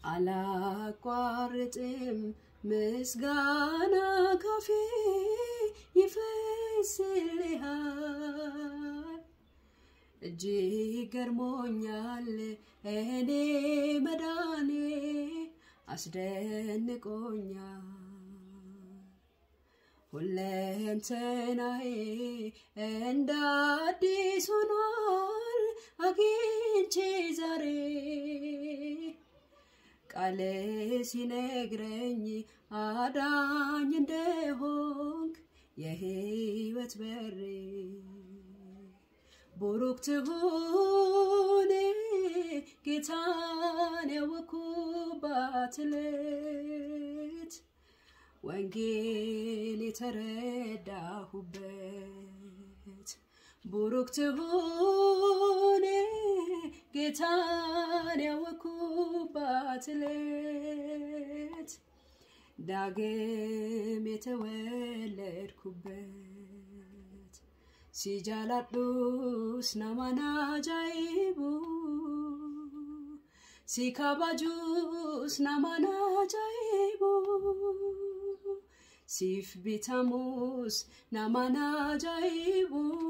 አላቋርጥም ምስጋና ካፌ ይፈስልሃል እጅግ ገርሞኛል እኔ መዳኔ አስደንቆኛል ሁለንተናዬ እንደ አዲስ ሆኗል አግኝቼ ዛሬ ቃል ሲነግረኝ አዳኝ እንደሆንክ የህይወት በሬ ቡሩክ ትሁን ጌታን ያወኩባት ሌት ወንጌል የተረዳሁበት ቡሩክ ትሁን ጌታን ያወኩባት ሌት ዳግም የተወለድኩበት ሲጃላዱስ ናማን አጃይቡ ሲካባጁስ ናማን አጃይቡ ሲፍ ቢታሙስ ናማን አጃይቡ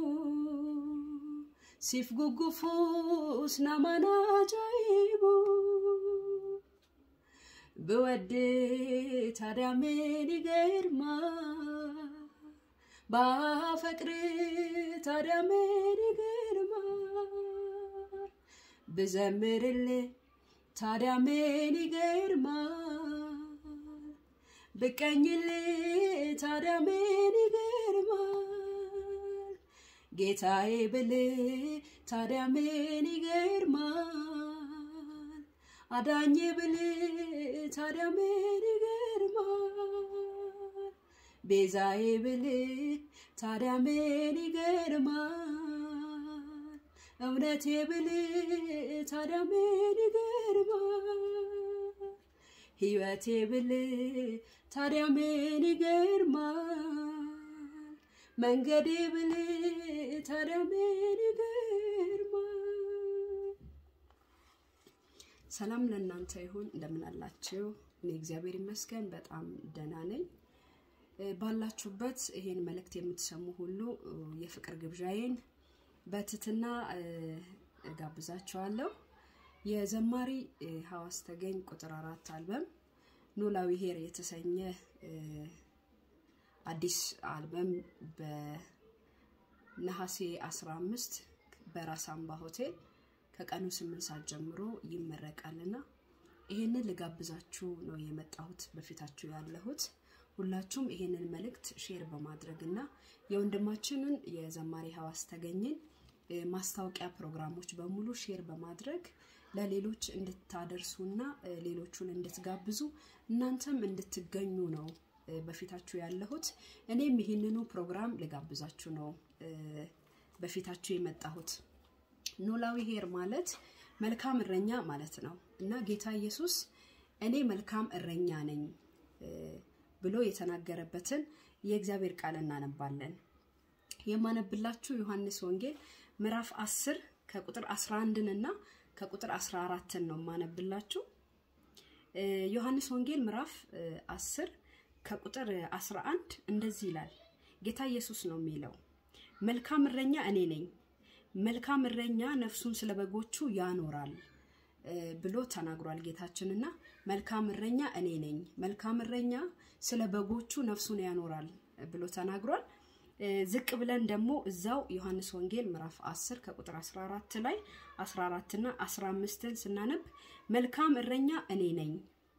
ሲፍ ጉጉፉስ ናማን አጃይቡ ብወድ ታዲያ ምን ይገርማል ባፈቅር ታዲያ ምን ይገርማል ብዘምርል ታዲያ ምን ይገርማል ብቀኝል ታዲያ ምን ይገርማል ጌታዬ ብል ታዲያ ምን ይገርማል አዳኝ ብል ታዲያ ምን ይገርማል ቤዛዬ ብል ታዲያ ምን ይገርማል እውነቴ ብል ታዲያ ምን ይገርማል ህይወቴ ብል ታዲያ ምን ይገርማል መንገዴ ብል ታዲያ ምን ይገርማል ሰላም ለእናንተ ይሁን እንደምን አላችሁ እኔ እግዚአብሔር ይመስገን በጣም ደህና ነኝ ባላችሁበት ይሄን መልእክት የምትሰሙ ሁሉ የፍቅር ግብዣዬን በትትና እጋብዛችኋለሁ። የዘማሪ ሀዋስ ተገኝ ቁጥር አራት አልበም ኖላዊ ሄር የተሰኘ አዲስ አልበም በነሐሴ 15 በራስ አምባ ሆቴል ከቀኑ 8 ሰዓት ጀምሮ ይመረቃልና ይሄንን ልጋብዛችሁ ነው የመጣሁት በፊታችሁ ያለሁት። ሁላችሁም ይሄንን መልእክት ሼር በማድረግ እና የወንድማችንን የዘማሪ ሀዋስ ተገኝን ማስታወቂያ ፕሮግራሞች በሙሉ ሼር በማድረግ ለሌሎች እንድታደርሱና ሌሎቹን እንድትጋብዙ እናንተም እንድትገኙ ነው በፊታችሁ ያለሁት። እኔም ይህንኑ ፕሮግራም ልጋብዛችሁ ነው በፊታችሁ የመጣሁት። ኖላዊ ሄር ማለት መልካም እረኛ ማለት ነው እና ጌታ ኢየሱስ እኔ መልካም እረኛ ነኝ ብሎ የተናገረበትን የእግዚአብሔር ቃል እናነባለን። የማነብላችሁ ዮሐንስ ወንጌል ምዕራፍ 10 ከቁጥር 11 እና ከቁጥር 14 ነው የማነብላችሁ። ዮሐንስ ወንጌል ምዕራፍ 10 ከቁጥር 11 እንደዚህ ይላል። ጌታ ኢየሱስ ነው የሚለው መልካም እረኛ እኔ ነኝ፣ መልካም እረኛ ነፍሱን ስለ በጎቹ ያኖራል ብሎ ተናግሯል ጌታችንና መልካም እረኛ እኔ ነኝ፣ መልካም እረኛ ስለ በጎቹ ነፍሱን ያኖራል ብሎ ተናግሯል። ዝቅ ብለን ደግሞ እዛው ዮሐንስ ወንጌል ምዕራፍ 10 ከቁጥር 14 ላይ 14 እና 15ን ስናነብ መልካም እረኛ እኔ ነኝ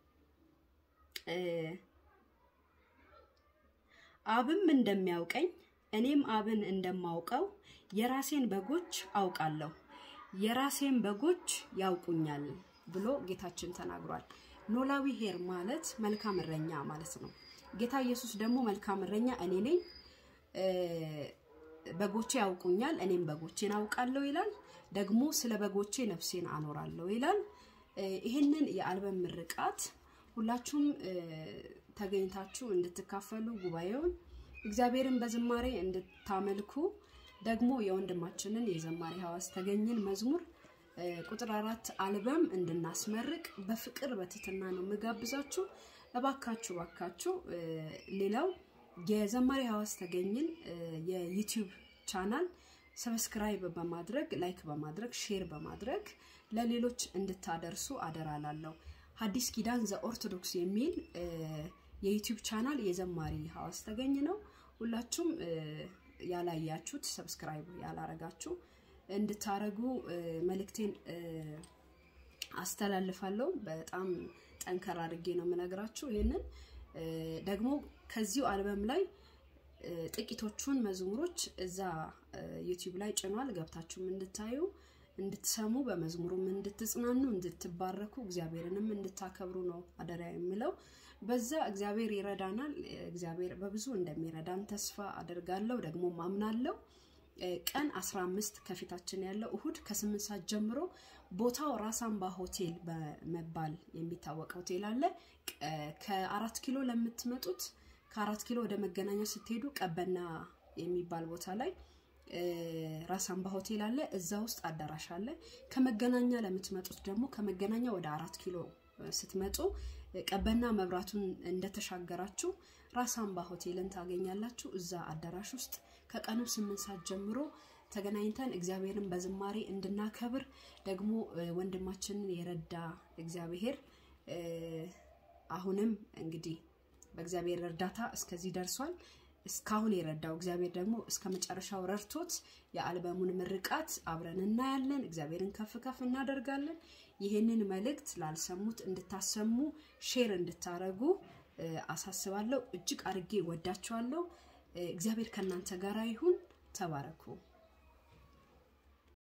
አብም እንደሚያውቀኝ እኔም አብን እንደማውቀው የራሴን በጎች አውቃለሁ የራሴን በጎች ያውቁኛል ብሎ ጌታችን ተናግሯል። ኖላዊ ሄር ማለት መልካም እረኛ ማለት ነው። ጌታ ኢየሱስ ደግሞ መልካም እረኛ እኔ ነኝ፣ በጎቼ ያውቁኛል፣ እኔም በጎቼን አውቃለሁ ይላል። ደግሞ ስለ በጎቼ ነፍሴን አኖራለሁ ይላል። ይህንን የአልበም ምርቃት ሁላችሁም ተገኝታችሁ እንድትካፈሉ ጉባኤውን እግዚአብሔርን በዝማሬ እንድታመልኩ ደግሞ የወንድማችንን የዘማሪ ሀዋስ ተገኝን መዝሙር ቁጥር አራት አልበም እንድናስመርቅ በፍቅር በትትና ነው የምጋብዛችሁ። እባካችሁ እባካችሁ። ሌላው የዘማሪ ሀዋስ ተገኝን የዩቲዩብ ቻናል ሰብስክራይብ በማድረግ ላይክ በማድረግ ሼር በማድረግ ለሌሎች እንድታደርሱ አደራ ላለሁ። ሐዲስ ኪዳን ዘኦርቶዶክስ የሚል የዩቲዩብ ቻናል የዘማሪ ሀዋስ ተገኝ ነው። ሁላችሁም ያላያችሁት ሰብስክራይብ ያላረጋችሁ እንድታረጉ መልእክቴን አስተላልፋለሁ። በጣም ጠንከር አድርጌ ነው የምነግራችሁ። ይህንን ደግሞ ከዚሁ አልበም ላይ ጥቂቶቹን መዝሙሮች እዛ ዩቲዩብ ላይ ጭኗል። ገብታችሁም እንድታዩ እንድትሰሙ፣ በመዝሙሩም እንድትጽናኑ፣ እንድትባረኩ፣ እግዚአብሔርንም እንድታከብሩ ነው አደራ የምለው። በዛ እግዚአብሔር ይረዳናል። እግዚአብሔር በብዙ እንደሚረዳን ተስፋ አደርጋለሁ፣ ደግሞ ማምናለሁ። ቀን 15 ከፊታችን ያለው እሁድ ከስምንት ሰዓት ጀምሮ ቦታው ራሳምባ ሆቴል በመባል የሚታወቅ ሆቴል አለ። ከአራት ኪሎ ለምትመጡት ከአራት ኪሎ ወደ መገናኛ ስትሄዱ ቀበና የሚባል ቦታ ላይ ራሳምባ ሆቴል አለ። እዛ ውስጥ አዳራሽ አለ። ከመገናኛ ለምትመጡት ደግሞ ከመገናኛ ወደ አራት ኪሎ ስትመጡ ቀበና መብራቱን እንደተሻገራችሁ ራሳምባ ሆቴልን ታገኛላችሁ። እዛ አዳራሽ ውስጥ ከቀኑ ስምንት ሰዓት ጀምሮ ተገናኝተን እግዚአብሔርን በዝማሬ እንድናከብር ደግሞ ወንድማችንን የረዳ እግዚአብሔር አሁንም እንግዲህ በእግዚአብሔር እርዳታ እስከዚህ ደርሷል። እስካሁን የረዳው እግዚአብሔር ደግሞ እስከ መጨረሻው ረድቶት የአልበሙን ምርቃት አብረን እናያለን። እግዚአብሔርን ከፍ ከፍ እናደርጋለን። ይህንን መልእክት ላልሰሙት እንድታሰሙ ሼር እንድታረጉ አሳስባለሁ። እጅግ አድርጌ ወዳችኋለሁ። እግዚአብሔር ከእናንተ ጋር ይሁን። ተባረኩ።